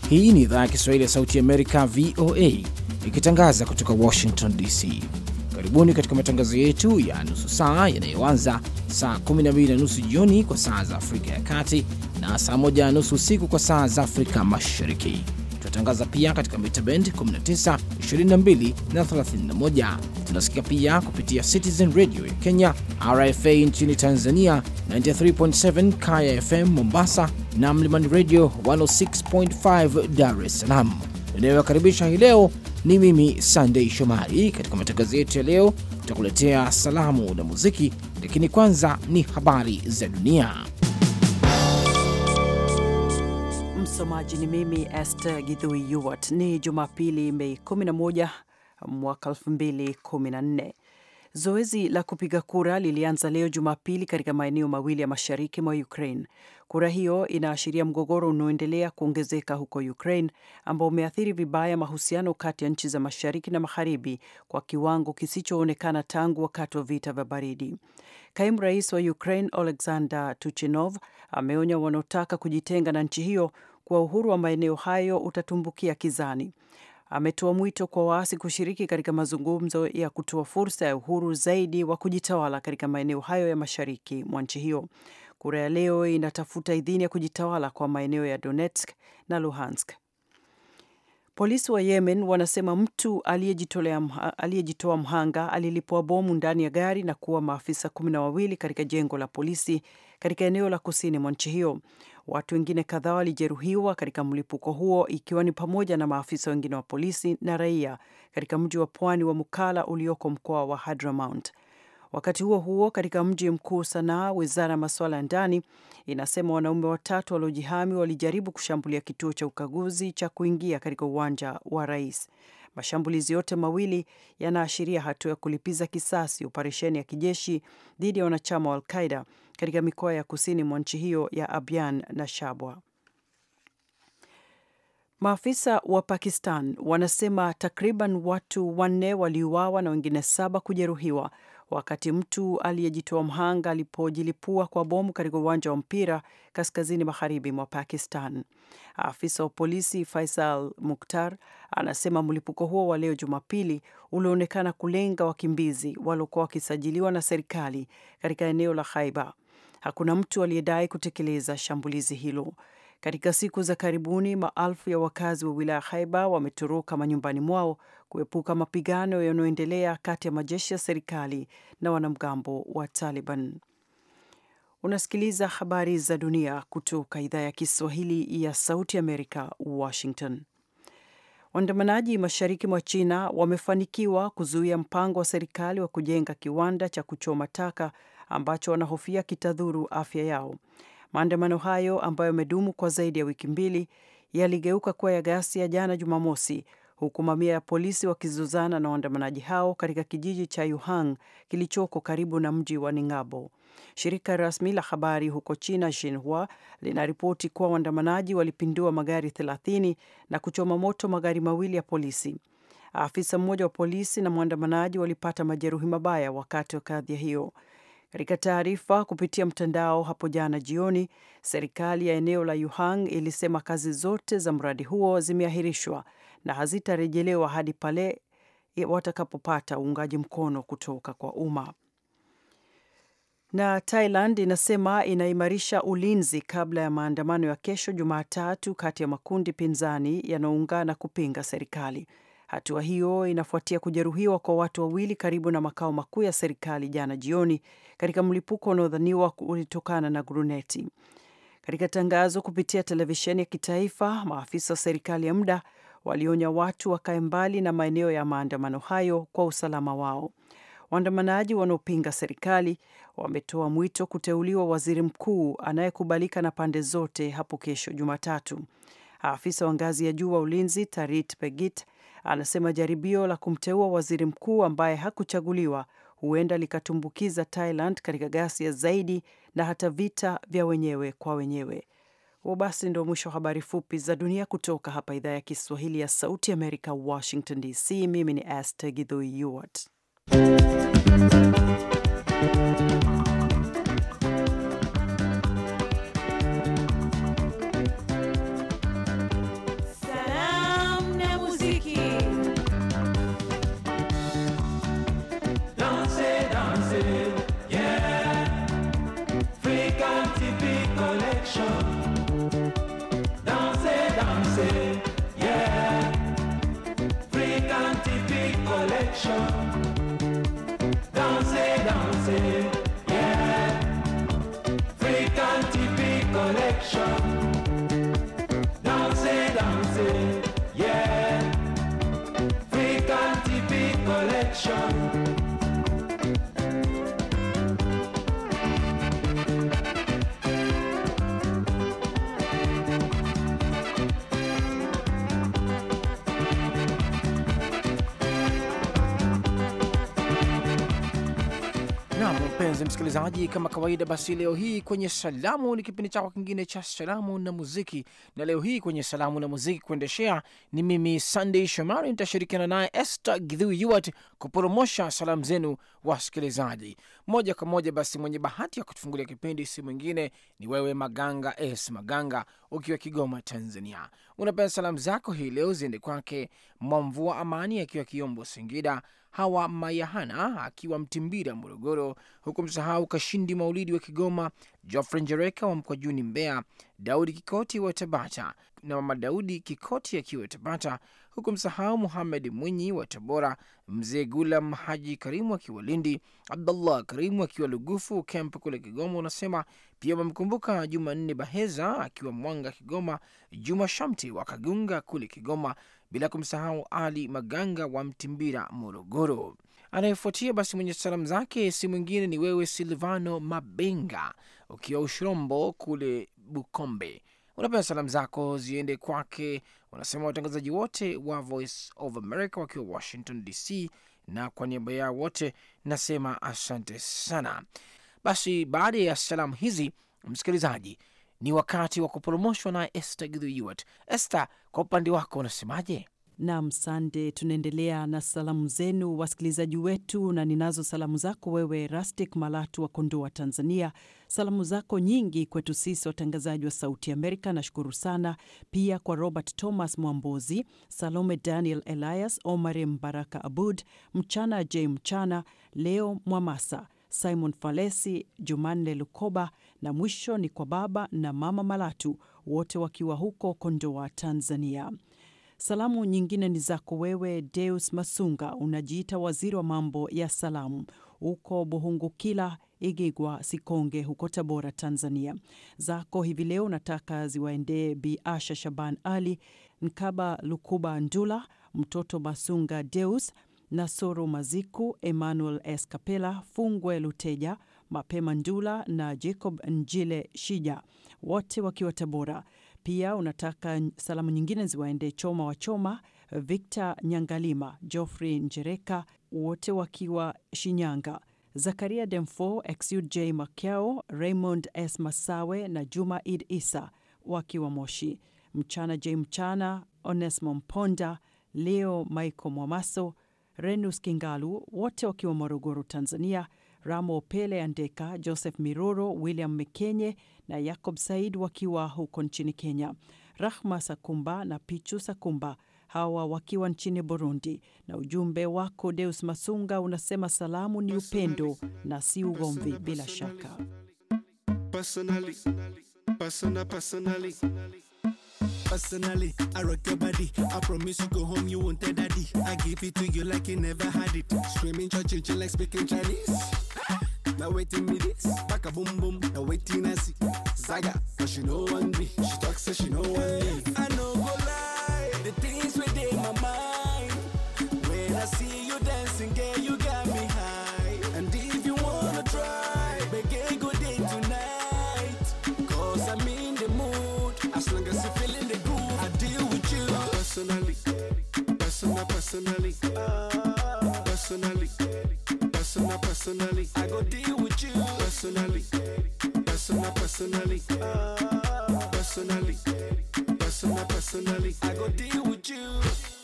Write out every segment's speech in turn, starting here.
Hii ni idhaa ya Kiswahili ya Sauti ya Amerika, VOA, ikitangaza kutoka Washington DC. Karibuni katika matangazo yetu ya nusu saa yanayoanza saa 12 na nusu jioni kwa saa za Afrika ya Kati na saa 1 na nusu usiku kwa saa za Afrika Mashariki. Tunatangaza pia katika mita bend 19, 22 na 31. Tunasikia pia kupitia Citizen Radio ya Kenya, RFA nchini Tanzania, 93.7 Kaya FM Mombasa na Mlimani Radio 106.5 Dar es Salaam. Inayowakaribisha hii leo ni mimi Sandei Shomari. Katika matangazo yetu ya leo, tutakuletea salamu na muziki, lakini kwanza ni habari za dunia. Msomaji ni mimi Esther Githui Yuwat. Ni Jumapili, Mei 11 mwaka 2014. Zoezi la kupiga kura lilianza leo Jumapili katika maeneo mawili ya mashariki mwa Ukraine. Kura hiyo inaashiria mgogoro unaoendelea kuongezeka huko Ukraine ambao umeathiri vibaya mahusiano kati ya nchi za mashariki na magharibi kwa kiwango kisichoonekana tangu wakati wa vita vya baridi. Kaimu rais wa Ukraine Oleksandr Tuchinov ameonya wanaotaka kujitenga na nchi hiyo kuwa uhuru wa maeneo hayo utatumbukia kizani. Ametoa mwito kwa waasi kushiriki katika mazungumzo ya kutoa fursa ya uhuru zaidi wa kujitawala katika maeneo hayo ya mashariki mwa nchi hiyo. Kura ya leo inatafuta idhini ya kujitawala kwa maeneo ya Donetsk na Luhansk. Polisi wa Yemen wanasema mtu aliyejitoa mhanga alilipua bomu ndani ya gari na kuua maafisa kumi na wawili katika jengo la polisi katika eneo la kusini mwa nchi hiyo. Watu wengine kadhaa walijeruhiwa katika mlipuko huo ikiwa ni pamoja na maafisa wengine wa polisi na raia katika mji wa pwani wa Mukalla ulioko mkoa wa Hadramaut. Wakati huo huo, katika mji mkuu Sanaa, wizara ya masuala ya ndani inasema wanaume watatu waliojihami walijaribu kushambulia kituo cha ukaguzi cha kuingia katika uwanja wa rais. Mashambulizi yote mawili yanaashiria hatua ya kulipiza kisasi, operesheni ya kijeshi dhidi ya wanachama wa Alqaida katika mikoa ya kusini mwa nchi hiyo ya Abyan na Shabwa. Maafisa wa Pakistan wanasema takriban watu wanne waliuawa na wengine saba kujeruhiwa wakati mtu aliyejitoa mhanga alipojilipua kwa bomu katika uwanja wa mpira kaskazini magharibi mwa Pakistan. Afisa wa polisi Faisal Mukhtar anasema mlipuko huo wa leo Jumapili ulionekana kulenga wakimbizi waliokuwa wakisajiliwa na serikali katika eneo la Khaiba. Hakuna mtu aliyedai kutekeleza shambulizi hilo. Katika siku za karibuni, maelfu ya wakazi wa wilaya Khaiba wametoroka manyumbani mwao kuepuka mapigano yanayoendelea kati ya majeshi ya serikali na wanamgambo wa Taliban. Unasikiliza habari za dunia kutoka idhaa ya Kiswahili ya Sauti Amerika, Washington. Waandamanaji mashariki mwa China wamefanikiwa kuzuia mpango wa serikali wa kujenga kiwanda cha kuchoma taka ambacho wanahofia kitadhuru afya yao. Maandamano hayo ambayo yamedumu kwa zaidi ya wiki mbili yaligeuka kuwa ya ghasia jana Jumamosi, huku mamia ya polisi wakizozana na waandamanaji hao katika kijiji cha Yuhang kilichoko karibu na mji wa Ningabo. Shirika rasmi la habari huko China Xinhua linaripoti kuwa waandamanaji walipindua magari 30 na kuchoma moto magari mawili ya polisi. Afisa mmoja wa polisi na mwandamanaji walipata majeruhi mabaya wakati wa kadhia hiyo. Katika taarifa kupitia mtandao hapo jana jioni, serikali ya eneo la Yuhang ilisema kazi zote za mradi huo zimeahirishwa na hazitarejelewa hadi pale watakapopata uungaji mkono kutoka kwa umma. Na Thailand inasema inaimarisha ulinzi kabla ya maandamano ya kesho Jumatatu kati ya makundi pinzani yanayoungana kupinga serikali. Hatua hiyo inafuatia kujeruhiwa kwa watu wawili karibu na makao makuu ya serikali jana jioni katika mlipuko unaodhaniwa ulitokana na guruneti. Katika tangazo kupitia televisheni ya kitaifa, maafisa wa serikali ya muda walionya watu wakae mbali na maeneo ya maandamano hayo kwa usalama wao. Waandamanaji wanaopinga serikali wametoa mwito kuteuliwa waziri mkuu anayekubalika na pande zote hapo kesho Jumatatu. Afisa wa ngazi ya juu wa ulinzi Tarit Pegit anasema jaribio la kumteua waziri mkuu ambaye hakuchaguliwa huenda likatumbukiza Thailand katika ghasia zaidi na hata vita vya wenyewe kwa wenyewe. Huo basi ndio mwisho wa habari fupi za dunia kutoka hapa idhaa ya Kiswahili ya Sauti Amerika, Washington DC. Mimi ni Aster Githui Yuart. mpenzi msikilizaji, kama kawaida, basi leo hii kwenye salamu ni kipindi chako kingine cha salamu na muziki, na leo hii kwenye salamu na muziki kuendeshea ni mimi Sunday Shomari, nitashirikiana naye Esther Gidhu Yuat kuporomosha salamu zenu wasikilizaji moja kwa moja. Basi mwenye bahati ya kutufungulia kipindi si mwingine ni wewe Maganga S Maganga, ukiwa Kigoma, Tanzania. Unapenda salamu zako hii leo ziende kwake Mwamvua Amani akiwa Kiombo, Singida, Hawa Mayahana akiwa Mtimbira, Morogoro, huku msahau Kashindi Maulidi wa Kigoma, Jofre Njereka wa Mkwajuni, Mbeya, Daudi Kikoti wa Tabata na Mama Daudi Kikoti akiwa Tabata, huku msahau Muhamed Mwinyi wa Tabora, Mzee Gulam Haji Karimu akiwa Lindi, Abdullah Karimu akiwa Lugufu Kemp kule Kigoma. Unasema pia wamemkumbuka Jumanne Baheza akiwa Mwanga Kigoma, Juma Shamti wa Kagunga kule Kigoma, bila kumsahau Ali Maganga wa Mtimbira Morogoro. Anayefuatia basi mwenye salamu zake si mwingine ni wewe Silvano Mabenga ukiwa Ushirombo kule Bukombe. Unapenda salamu zako ziende kwake, unasema watangazaji wote wa Voice of America wakiwa Washington DC, na kwa niaba yao wote nasema asante sana. Basi baada ya salamu hizi, msikilizaji, ni wakati wa kuporomoshwa na Esther Githuiwat. Esther, kwa upande wako unasemaje? Nam Sande, tunaendelea na salamu zenu wasikilizaji wetu, na ninazo salamu zako wewe Rastic Malatu wa Kondoa, Tanzania. Salamu zako nyingi kwetu sisi watangazaji wa Sauti Amerika, nashukuru sana. Pia kwa Robert Thomas Mwambozi, Salome Daniel Elias, Omar Mbaraka Abud, Mchana J Mchana, Leo Mwamasa, Simon Falesi, Jumanne Lukoba, na mwisho ni kwa baba na mama Malatu, wote wakiwa huko Kondoa, Tanzania. Salamu nyingine ni zako wewe Deus Masunga, unajiita waziri wa mambo ya salamu huko Buhungukila, Igigwa, Sikonge huko Tabora, Tanzania. Zako hivi leo nataka ziwaendee Bi Asha Shaban Ali, Nkaba Lukuba Ndula, mtoto Masunga Deus, Nasoro Maziku, Emmanuel Escapela, Fungwe Luteja, Mapema Ndula na Jacob Njile Shija, wote wakiwa Tabora. Pia unataka salamu nyingine ziwaende Choma wa Choma, Victor Nyangalima, Geoffrey Njereka, wote wakiwa Shinyanga, Zakaria Demfo, Exud J Makiao, Raymond S Masawe na Juma Id Isa wakiwa Moshi, Mchana J Mchana, Onesmo Mponda, Leo Michael Mwamaso, Renus Kingalu, wote wakiwa Morogoro, Tanzania, Ramo Pele Andeka, Joseph Miroro, William Mekenye na Jacob Said wakiwa huko nchini Kenya, Rahma Sakumba na Pichu Sakumba hawa wakiwa nchini Burundi. Na ujumbe wako Deus Masunga unasema salamu ni upendo na si ugomvi. Bila shaka Personally, persona, personally. Personally, I rock your body. I promise you go home, you won't tell daddy. I give it to you like you never had it. Screaming, church, like speaking Chinese. Now waiting me this, back a boom boom. Now waiting I see Zaga, but she know one me. She talks so she know one me. I know go lie, the things within my mind. When I see you dancing, girl, you got me high. And if you wanna try, make a good day tonight. Cause I'm in the mood. As long as you feeling the groove, I deal with you. Personally, personal, personally. Personally, personal, personally. I go deal with you. Personally, personal, personally. Personally, personal, personally. I go deal with you.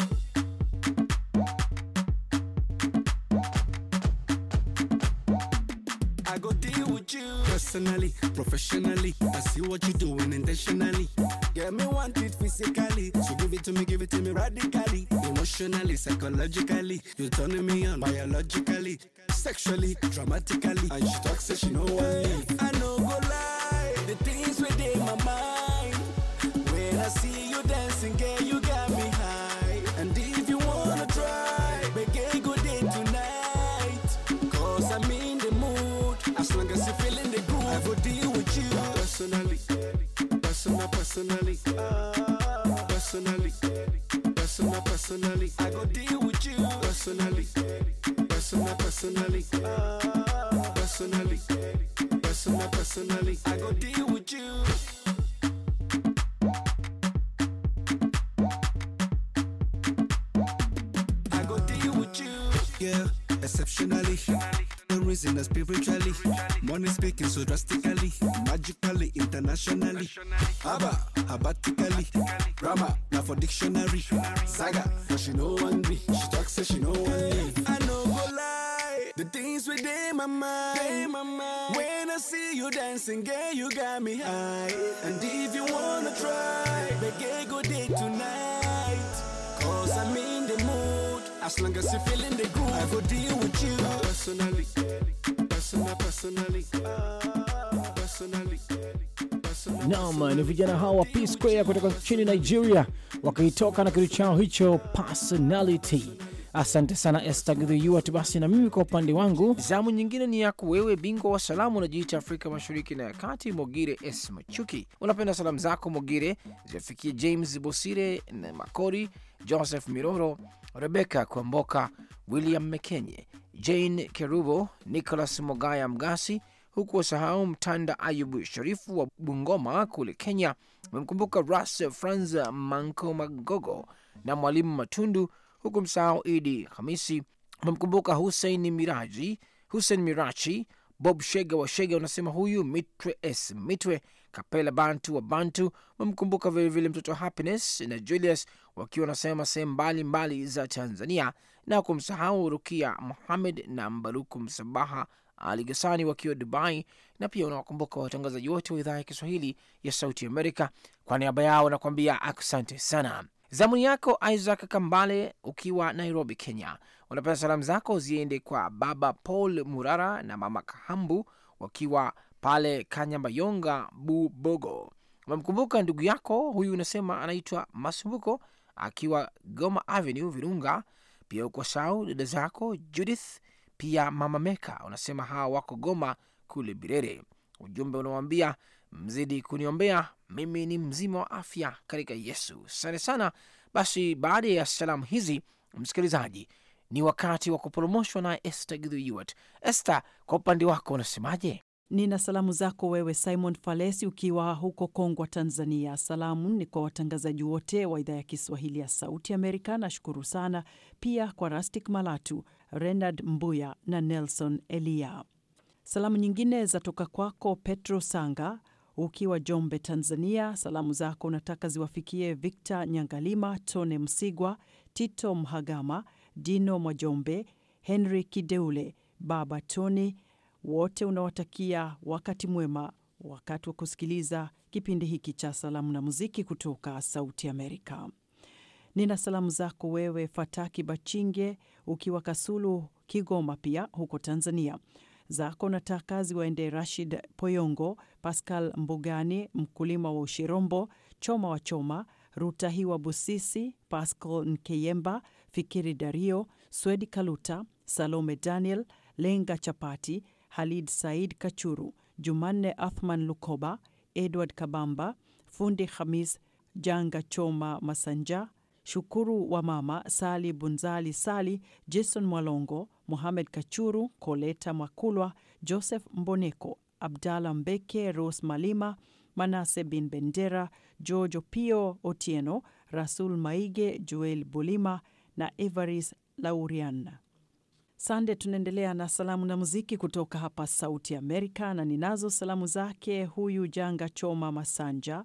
I go deal with you personally, professionally. I see what you're doing intentionally. Get me want it physically, so give it to me, give it to me radically, emotionally, psychologically. You're turning me on biologically, sexually, dramatically. And she talks, say she know what me. I know go lie, the things within my mind. When I see you dancing, girl, you got me high. And if you wanna try, make a good day tonight. Cause I'm in the mood. As long as you're feeling the groove, I go deal with you. Personally, personal, personally. Personally, personal, personally. I go deal with you. Personally, personal, personally. Personally, personal, personally. I go deal with you. I go deal with you. Yeah, exceptionally. The reason spiritually. Money speaking so drastically, magically, internationally. Abba, abatically. Rama, now for dictionary. Saga, but she no one be. She talks say she no one leave. I know go lie. The things within my mind. my mind. When I see you dancing, girl, you got me high. And if you wanna try, beg go date tonight. Cause I'm in the mood. As long as you feeling the groove, I go deal with you. Personally, personal, personally. Personally. personally, Naam, ni vijana hawa wa P Square kutoka nchini Nigeria wakitoka na kitu chao hicho personality. Asante sana Esther Githyuat. Basi na mimi kwa upande wangu, zamu nyingine ni yako wewe, bingwa wa salamu, unajiita Afrika Mashariki na ya Kati, Mogire S Machuki. Unapenda salamu zako Mogire ziwafikie James Bosire na Makori, Joseph Miroro, Rebeka Kwamboka, William Mekenye, Jane Kerubo, Nicholas Mogaya Mgasi, huku wasahau Mtanda Ayubu Sharifu wa Bungoma kule Kenya. Memkumbuka Ras Franz Manko Magogo na Mwalimu Matundu, huku msahau Idi Hamisi. Memkumbuka Hussein Miraji, Hussein Mirachi, Bob Shega wa Shega, unasema huyu Mitwe S Mitwe, Kapela Bantu wa Bantu. Memkumbuka vilevile mtoto Happiness na Julius wakiwa wanasema sehemu mbalimbali za Tanzania, na kumsahau Rukia Muhamed na Mbaruku Msabaha ali Gasani wakiwa Dubai, na pia unawakumbuka watangazaji wote wa idhaa ya Kiswahili ya Sauti Amerika. Kwa niaba yao nakuambia asante sana. Zamuni yako Isaac Kambale ukiwa Nairobi, Kenya, unapenda salamu zako ziende kwa baba Paul Murara na mama Kahambu wakiwa pale Kanyambayonga Bubogo. Umemkumbuka ndugu yako huyu, unasema anaitwa Masumbuko akiwa Goma Avenue Virunga. Pia uko sau dada zako Judith pia mama Meka unasema hawa wako Goma kule Birere. Ujumbe unawambia mzidi kuniombea, mimi ni mzima wa afya katika Yesu. Asante sana. Basi baada ya salamu hizi, msikilizaji, ni wakati wa kuporomoshwa na Esther Githyuat. Esther, kwa upande wako unasemaje? Nina salamu zako wewe Simon Falesi ukiwa huko Kongwa, Tanzania. Salamu ni kwa watangazaji wote wa idhaa ya Kiswahili ya Sauti Amerika, nashukuru sana. Pia kwa Rastik Malatu, Renard Mbuya na Nelson Elia. Salamu nyingine zatoka kwako Petro Sanga ukiwa Jombe, Tanzania. Salamu zako unataka ziwafikie Victor Nyangalima, Tone Msigwa, Tito Mhagama, Dino Mwajombe, Henry Kideule, Baba Tony wote unawatakia wakati mwema wakati wa kusikiliza kipindi hiki cha salamu na muziki kutoka Sauti Amerika. Nina salamu zako wewe Fataki Bachinge ukiwa Kasulu, Kigoma, pia huko Tanzania. Zako nataka ziwaende Rashid Poyongo, Pascal Mbugani, mkulima wa Ushirombo, Choma wa Choma, Rutahiwa Busisi, Pascal Nkeyemba, Fikiri Dario, Swedi Kaluta, Salome Daniel, Lenga Chapati, Halid Said Kachuru, Jumanne Athman Lukoba, Edward Kabamba, Fundi Hamis, Janga Choma Masanja, Shukuru wa Mama, Sali Bunzali Sali, Jason Mwalongo, Muhamed Kachuru, Koleta Makulwa, Joseph Mboneko, Abdalla Mbeke, Rose Malima, Manase bin Bendera, George Opio Otieno, Rasul Maige, Joel Bulima na Evaris Laurian. Sande, tunaendelea na salamu na muziki kutoka hapa Sauti Amerika, na ninazo salamu zake huyu Janga Choma Masanja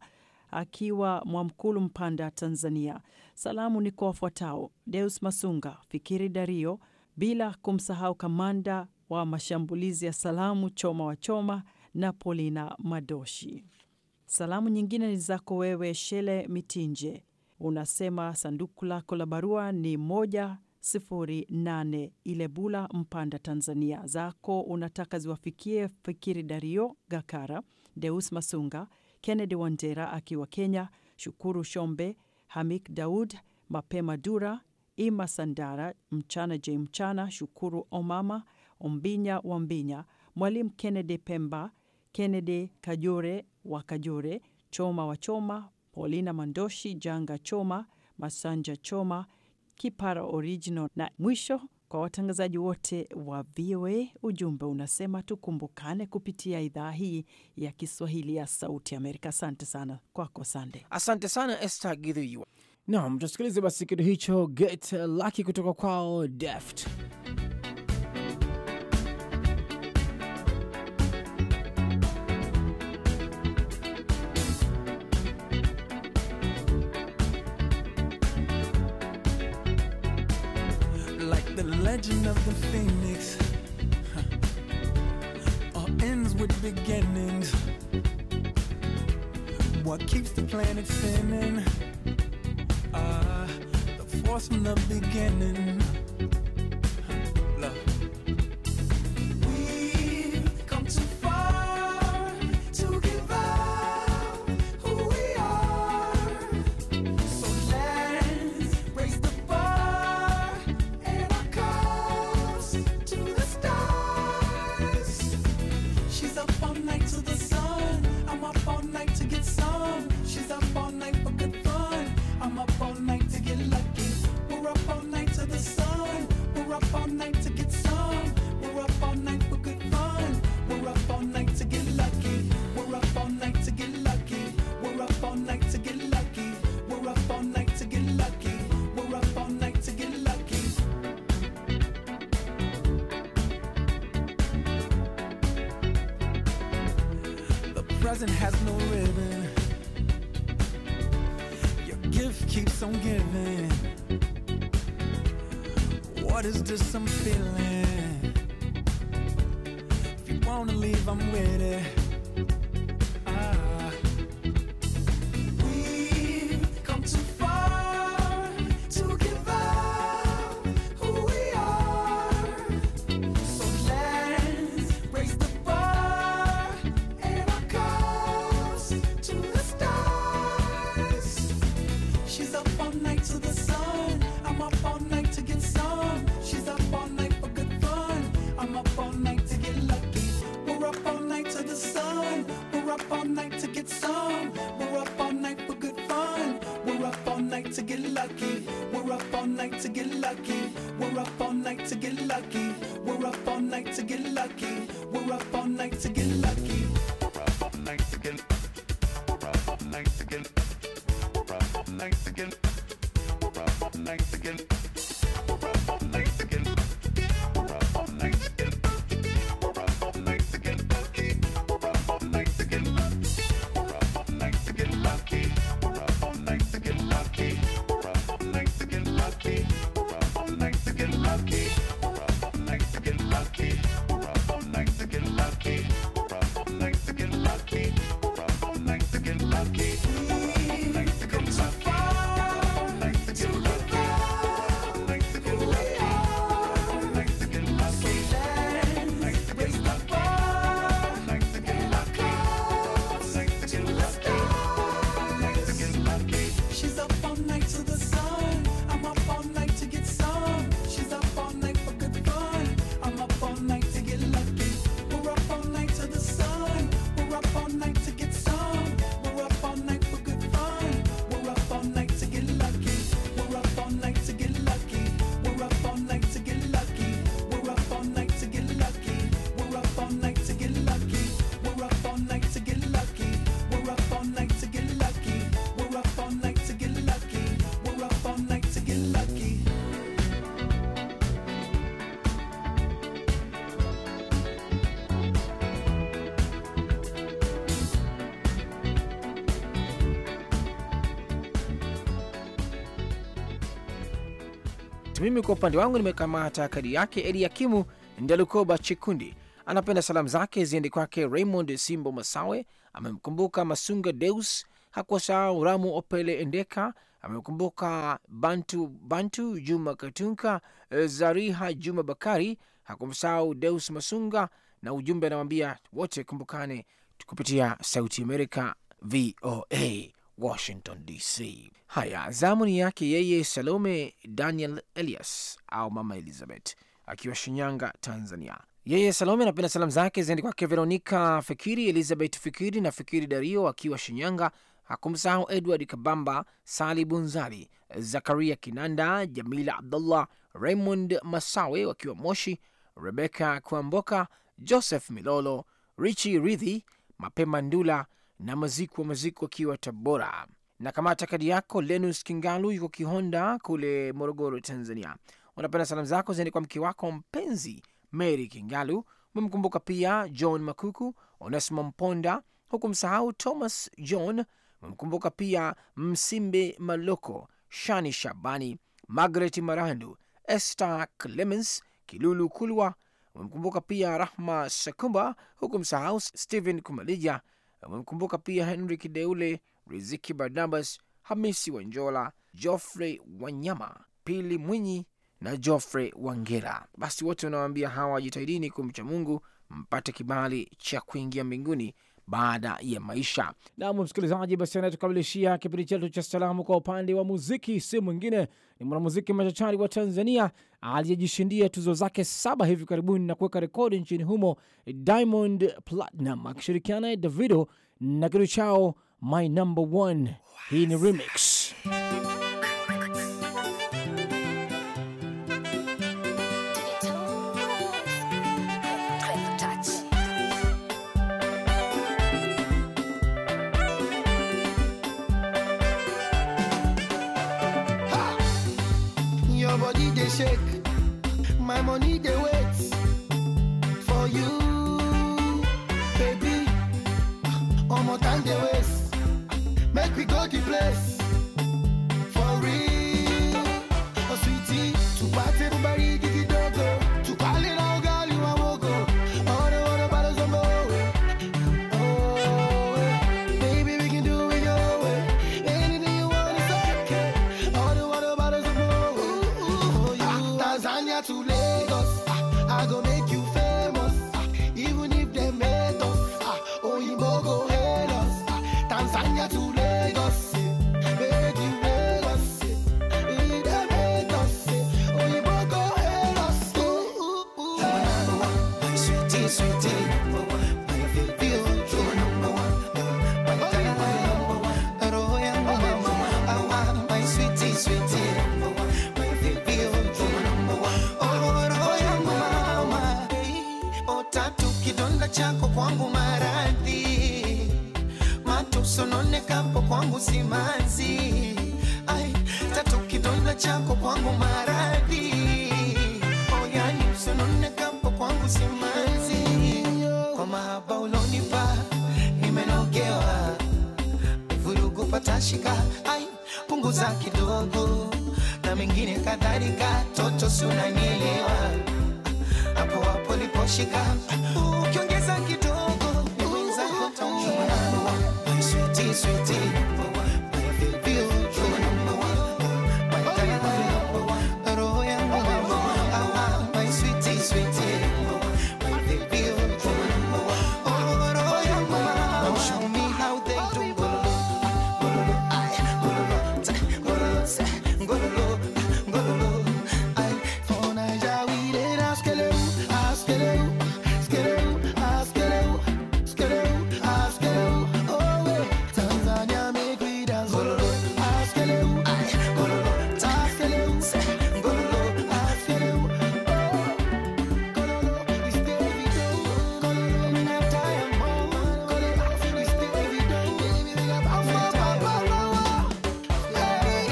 akiwa Mwamkulu, Mpanda, Tanzania. Salamu ni kwa wafuatao: Deus Masunga, Fikiri Dario, bila kumsahau kamanda wa mashambulizi ya salamu Choma wa Choma na Polina Madoshi. Salamu nyingine ni zako wewe Shele Mitinje, unasema sanduku lako la barua ni moja sifuri nane Ilebula, Mpanda, Tanzania. Zako unataka ziwafikie Fikiri Dario Gakara, Deus Masunga, Kennedy Wandera akiwa Kenya, Shukuru Shombe, Hamik Daud, Mapema Dura, Ima Sandara, Mchana J Mchana, Shukuru Omama, Ombinya Wambinya, Mwalimu Kennedy Pemba, Kennedy Kajore wa Kajore, Choma wa Choma, Paulina Mandoshi, Janga Choma, Masanja Choma, Kipara Original na mwisho kwa watangazaji wote wa VOA. Ujumbe unasema tukumbukane kupitia idhaa hii ya Kiswahili ya Sauti Amerika. Asante sana kwako Sande. Asante sana Esther Githyuat. Naam, tusikilize basi kitu hicho Get Lucky kutoka kwao Deft. The legend of the phoenix huh, all ends with beginnings. What keeps the planet spinning? Ah, the force from the beginning. Huh, love. We've come too far to give up who we are. So let's raise the bar and our cups to the stars. She's up all night to the sun. I'm up all night to get some. She's up all night for good fun. I'm up all night to get lucky. We're up all night to the sun. We're up all night to get some. We're up all night for good fun. We're up all night to get lucky. We're up all night to get lucky. We're up all night to get lucky. We're up all night to get lucky. We're up all night to get lucky. The present has no ribbon. Your gift keeps on giving. What is this I'm feeling? If you wanna leave, I'm with it. Ah. We've come too far to give up who we are. So let's raise the bar and our cups to the stars. She's up all night to the sun. I'm up all night to get some. She's up all night for good fun. I'm up all night to get lucky. We're up all night to the sun. We're up all night to get some. We're up all night for good fun. We're up all night to get lucky. We're up all night to get lucky. We're up all night to get lucky. We're up all night to get lucky. We're up all night to get lucky. Come too far to give up who we are. So let's raise the bar and our cups to the stars. She's up all night to the sun. I'm up all night to get some. She's up all night for good fun. I'm up all night to get lucky. We're up all night to the sun. We're up all night to get some. We're up all night for good fun. We're up all night to get lucky. We're up all night to get lucky. We're up all night to get lucky. We're up all night to get lucky. We're up all night to get lucky. We're up all night to get lucky. We're up all night to get lucky. We're up all night to get lucky. We're up all night to get lucky. Mimi kwa upande wangu nimekamata kadi yake Eliakimu Ndalukoba Chikundi. Anapenda salamu zake ziende kwake Raymond Simbo Masawe, amemkumbuka Masunga Deus, hakuwasahau Ramu Opele Endeka, amemkumbuka Bantu Bantu Juma Katunka, eh, Zariha Juma Bakari, hakumsahau Deus Masunga, na ujumbe anawambia wote kumbukane kupitia Sauti Amerika VOA Washington DC. Haya, zamu ni yake yeye Salome Daniel Elias au Mama Elizabeth akiwa Shinyanga, Tanzania. Yeye Salome anapenda salamu zake ziende kwake Veronika Fikiri, Elizabeth Fikiri na Fikiri Dario akiwa Shinyanga. Hakumsahau Edward Kabamba, Sali Bunzali, Zakaria Kinanda, Jamila Abdullah, Raymond Masawe wakiwa Moshi, Rebeka Kwamboka, Joseph Milolo, Richi Ridhi, Mapema Ndula na Maziku wa Maziku akiwa Tabora. Na kamata kadi yako Lenus Kingalu yuko Kihonda kule Morogoro, Tanzania. Unapenda salamu zako ziende kwa mke wako mpenzi Mary Kingalu. Umemkumbuka pia John Makuku, Onesimo Mponda, huku msahau Thomas John. Umemkumbuka pia Msimbe Maloko, Shani Shabani, Margaret Marandu, Esther Clemens, Kilulu Kulwa. Wamemkumbuka pia Rahma Sakumba, huku msahau Stephen Kumalija. Wamemkumbuka pia Henry Kideule, Riziki Barnabas, Hamisi Wanjola, Geoffrey Wanyama, Pili Mwinyi na Geoffrey Wangera. Basi wote wanawaambia hawa jitahidini kumcha Mungu mpate kibali cha kuingia mbinguni baada ya maisha. Nam msikilizaji, basi anayetukamilishia kipindi chetu cha salamu kwa upande wa muziki si mwingine ni mwanamuziki machachari wa Tanzania aliyejishindia tuzo zake saba hivi karibuni na kuweka rekodi nchini humo, Diamond Platinum akishirikiana naye Davido na kitu chao My Number One. Hii ni remix. Your body they shake, my money they wait for you, baby. One more time they waste, make we go the place for real. Oh sweetie, to party everybody get it dogo, to call it all girl you a wogo. All the water bottles on my Oh, eh. baby we can do it your way. Anything you want is okay. All the water bottles are full. Ooh, you. Tanzania to Lagos, ah, I go make you famous. ah, Even if they made us, ah, Oyinbo go hail us. ah, Tanzania to Lagos, eh, make you Lagos. eh, if they made us, eh, Oyinbo go hail us. Ooh, ooh, ooh. Sweetie, sweetie, my baby, oh, you're number one. My darling, roho yangu mama, awa, my sweetie, sweetie, my baby, oh, you're number one. Oh, roho yangu mama, oh, tatu kidonda chako kwangu maradhi matusononekapo kwangu simanzi ai tatu kidonda chako kwangu maradhi oyani usononekapo kwangu simanzi kwa mahaba ulonipa nimenogewa vurugu patashika ai punguza kidogo na mengine kadhalika toto si unanielewa hapo hapo liposhika ukiongeza kidogo ni mwenzako taumia My sweetie, sweetie, my baby, oh, you're number one. My darling, roho yangu mama, ah, my sweetie, sweetie, my baby, oh, you're number one. Oh, roho yangu mama, now show me how they do gololo, gololo, ay, gololo, ta, gololo, sa, gololo, gololo, ay. For Naija we dey dance keleu, ask keleu, skeleu, ask keleu, skeleu, ask keleu. Oh, eh, Tanzania make we dance gololo, ask keleu, ay, gololo, ta, ask keleu, sa, gololo, ask keleu. Oh, gololo, it's Davido, gololo, me not tired, oh, gololo, it's Davido, baby, they got power, power, power, hey.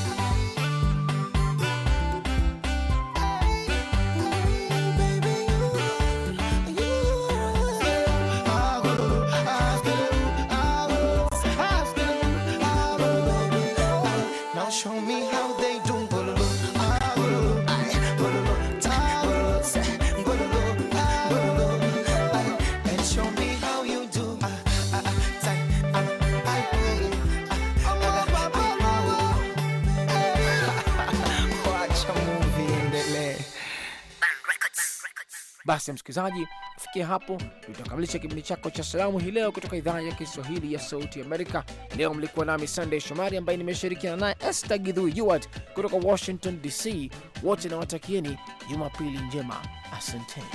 Now show me how they do gololo, ah, gololo, ay, gololo, ta, gololo, sa, gololo, ah, gololo, ay, and show me how you do, ah, ah, ah, ta, ah, ay, gololo, ah, ah, ah, ay, oh. Watch a movie endelee. Basi msikilizaji, kufikia hapo tutakamilisha kipindi chako cha salamu hii leo kutoka idhaa ya Kiswahili ya Sauti Amerika. Leo mlikuwa nami Sunday Shomari ambaye nimeshirikiana naye Esther Gidhui Yuwat kutoka Washington DC. Wote nawatakieni Jumapili njema, asanteni.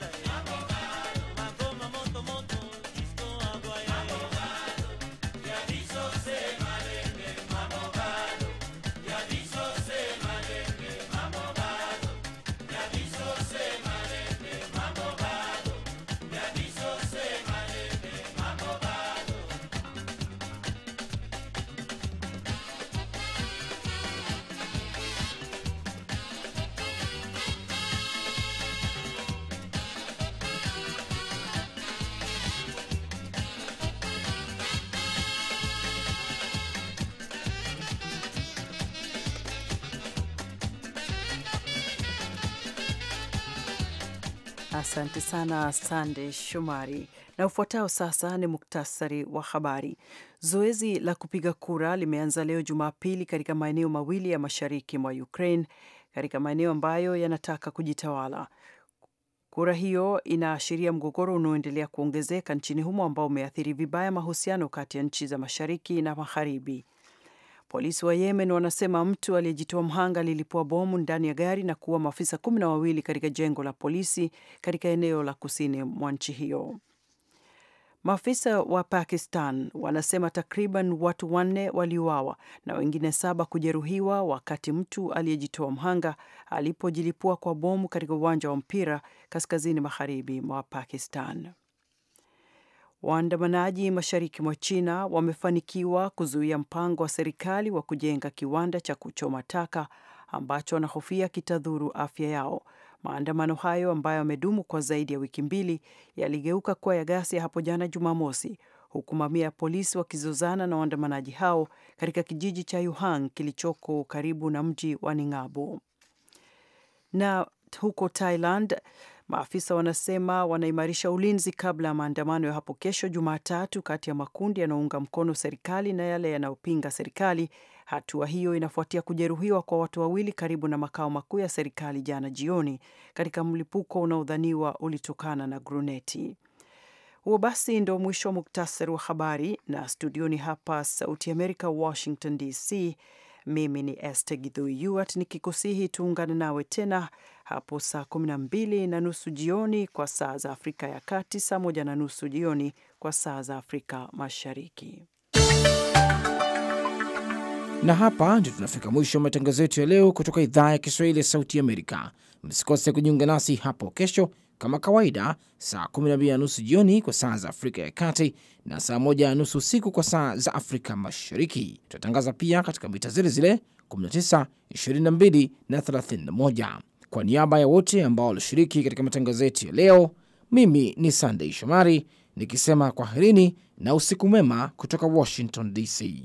Moto moto, disco agua ya, ya, Asante sana Sande Shomari. Na ufuatao sasa ni muktasari wa habari. Zoezi la kupiga kura limeanza leo Jumapili katika maeneo mawili ya mashariki mwa Ukraine, katika maeneo ambayo yanataka kujitawala. Kura hiyo inaashiria mgogoro unaoendelea kuongezeka nchini humo ambao umeathiri vibaya mahusiano kati ya nchi za mashariki na magharibi. Polisi wa Yemen wanasema mtu aliyejitoa mhanga lilipua bomu ndani ya gari na kuua maafisa kumi na wawili katika jengo la polisi katika eneo la kusini mwa nchi hiyo. Maafisa wa Pakistan wanasema takriban watu wanne waliuawa na wengine saba kujeruhiwa wakati mtu aliyejitoa mhanga alipojilipua kwa bomu katika uwanja wa mpira kaskazini magharibi mwa Pakistan. Waandamanaji mashariki mwa China wamefanikiwa kuzuia mpango wa serikali wa kujenga kiwanda cha kuchoma taka ambacho wanahofia kitadhuru afya yao. Maandamano hayo ambayo yamedumu kwa zaidi ya wiki mbili yaligeuka kuwa ya ghasia hapo jana Jumamosi, huku mamia ya polisi wakizozana na waandamanaji hao katika kijiji cha Yuhang kilichoko karibu na mji wa Ningabo. Na huko Thailand Maafisa wanasema wanaimarisha ulinzi kabla ya maandamano ya hapo kesho Jumatatu kati ya makundi yanayounga mkono serikali na yale yanayopinga serikali. Hatua hiyo inafuatia kujeruhiwa kwa watu wawili karibu na makao makuu ya serikali jana jioni katika mlipuko unaodhaniwa ulitokana na gruneti. Huo basi ndo mwisho wa muktasari wa habari, na studioni hapa Sauti Amerika, Washington DC. Mimi ni Esther Githui Yuat nikikusihi tuungane nawe tena hapo saa 12 na nusu jioni kwa saa za Afrika ya Kati, saa moja na nusu jioni kwa saa za Afrika Mashariki. Na hapa ndio tunafika mwisho wa matangazo yetu ya leo kutoka idhaa ya Kiswahili ya Sauti Amerika. Msikose kujiunga nasi hapo kesho kama kawaida, saa 12 na nusu jioni kwa saa za Afrika ya Kati na saa 1 na nusu usiku kwa saa za Afrika Mashariki. Tutatangaza pia katika mita zile zile 19, 22 na 31. Kwa niaba ya wote ambao walishiriki katika matangazo yetu ya leo, mimi ni Sandei Shomari nikisema kwaherini na usiku mwema kutoka Washington DC.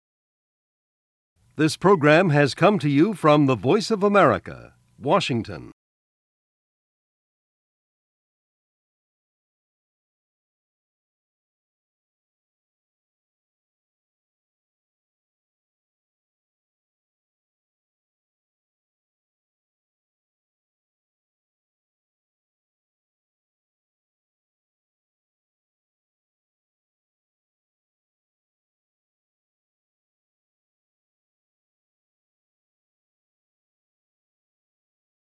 This program has come to you from the Voice of America, Washington.